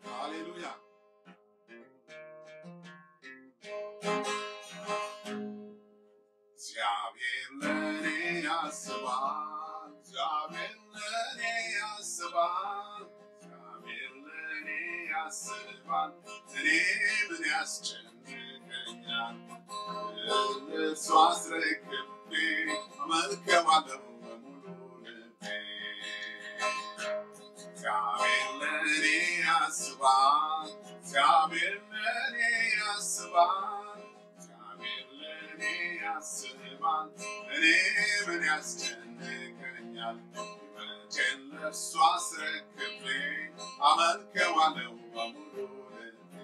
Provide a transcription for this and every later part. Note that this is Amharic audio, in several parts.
ሃሌሉያ እግዚአብሔር ለእኔ ያስባል፣ እግዚአብሔር ለእኔ ያስባል፣ እግዚአብሔር ለእኔ ያስባል። እኔ ምን ያስጨንቀኛል? እሱ አስረክቤ አመልከዋለሁ በሙሉ ልቤ። እግዚአብሔር ለእኔ ያስባል፣ እግዚአብሔር ለእኔ ያስባል፣ እግዚአብሔር ለእኔ ያስባል። እኔ ምን ያስጨንቀኛል? ሕይወቴን ለእርሱ አስረክቤ አመልከዋለሁ በሙሉ ልቤ።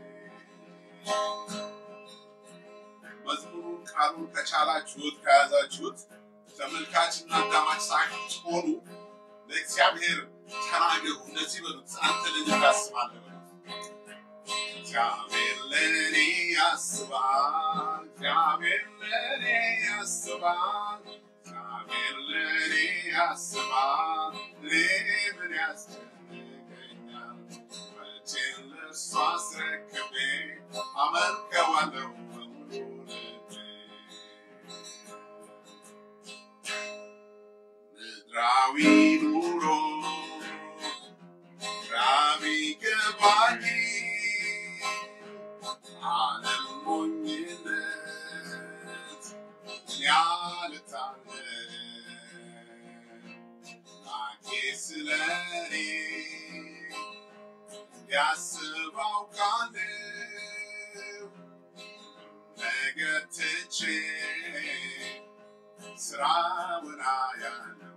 መዝሙሩን ቃሉን ከቻላችሁት ከያዛችሁት ተመልካችና አዳማጭ ሳትሆኑ ለእግዚአብሔር ተናገሩ። እንደዚህ በሉት፣ አንተ ለእኔ ታስባለህ በሉት። እግዚአብሔር ለእኔ ያስባል፣ እግዚአብሔር ለእኔ ያስባል፣ እግዚአብሔር ለእኔ ያስባል። እኔ ምን ያስጨንቀኛል? መቼም ለእርሱ አስረክቤ አመልከዋለሁ በሙሉ ልቤ። ምድራዊ ኑሮ ግራ ቢገባኝ ዓለም ሞኝነት ያልታለን ላኬ ስለኔ ያስብ አውቃለሁ ነገር ትቼ ስራውን አያለው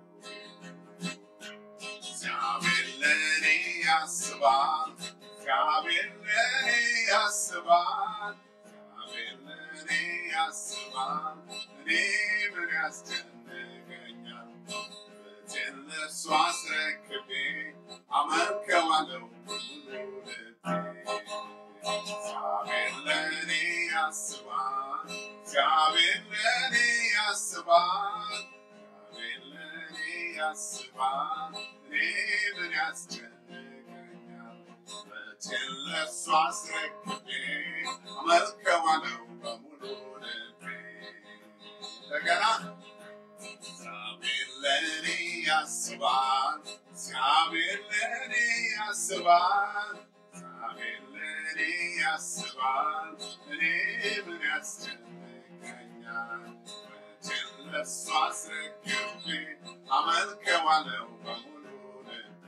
እግዚአብሔር ለእኔ ያስባል እግዚአብሔር ለእኔ ያስባል እግዚአብሔር ለእኔ ያስባል እኔ ምን ያስጨንቀኛል ሕይወቴን ለእርሱ አስረክቤ አመልከዋለሁ ሙሉ ልቤ እግዚአብሔር ለእኔ ያስባል እግዚአብሔር ለእኔ ያስባል እግዚአብሔር ለእኔ ያስባል እኔ ምን ያስጨንቀኛል ሕይወቴን ለእርሱ አስረክቤ አመልከዋለሁ በሙሉ ልቤ እንደገና እግዚአብሔር ለእኔ ያስባል እግዚአብሔር ለእኔ ያስባል እግዚአብሔር ለእኔ ያስባል እኔ ምን ያስጨንቀኛል ሕይወቴን ለእርሱ አስረክቤ አመልከዋለሁ በሙሉ ልቤ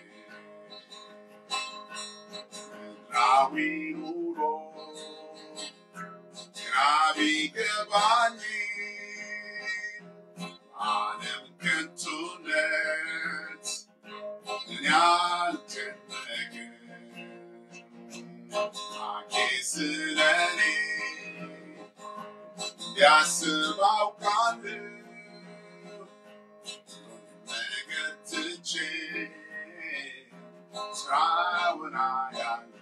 ምድራዊ ኑሮ ግራ ቢገባኝ ዓለም ከንቱነት ምን ያልጨነቀኝ አኬ ስለኔ ቢያስብ አውቃለሁ ነገር ትቼ ስራውን አያለሁ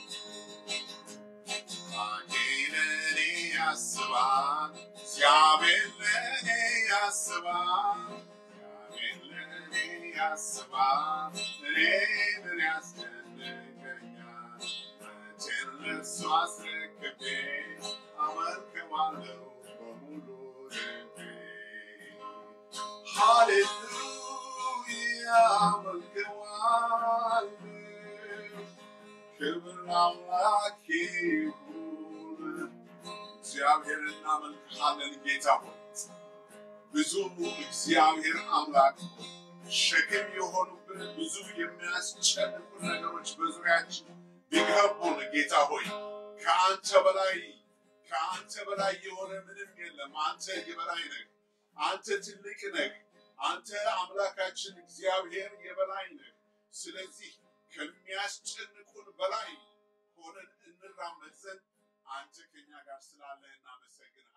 አኬ ለእኔ ያስባል እግዚአብሔር ለእኔ ያስባል እግዚአብሔር ለእኔ ያስባል እኔ ምን ያስጨንቀኛል መቼም ለእርሱ አስረክቤ አመልከዋለሁ በሙሉ ልቤ ሃሌሉያ አመልከዋለሁ ክብር አምላክ ይሁን እግዚአብሔር እናመልክሃለን ጌታ ሆይ ብዙ እግዚአብሔር አምላክ ሆይ ሸክም የሆኑብን ብዙ የሚያስጨንቁ ነገሮች በዙሪያችን ቢገቡን ጌታ ሆይ ከአንተ በላይ ከአንተ በላይ የሆነ ምንም የለም። አንተ የበላይ ነህ። አንተ ትልቅ ነህ። አንተ አምላካችን እግዚአብሔር የበላይ ነህ። ስለዚህ ከሚያስጨንቁን በላይ ሆነን እንራመድ ዘንድ አንተ ከኛ ጋር ስላለህ እናመሰግናለን።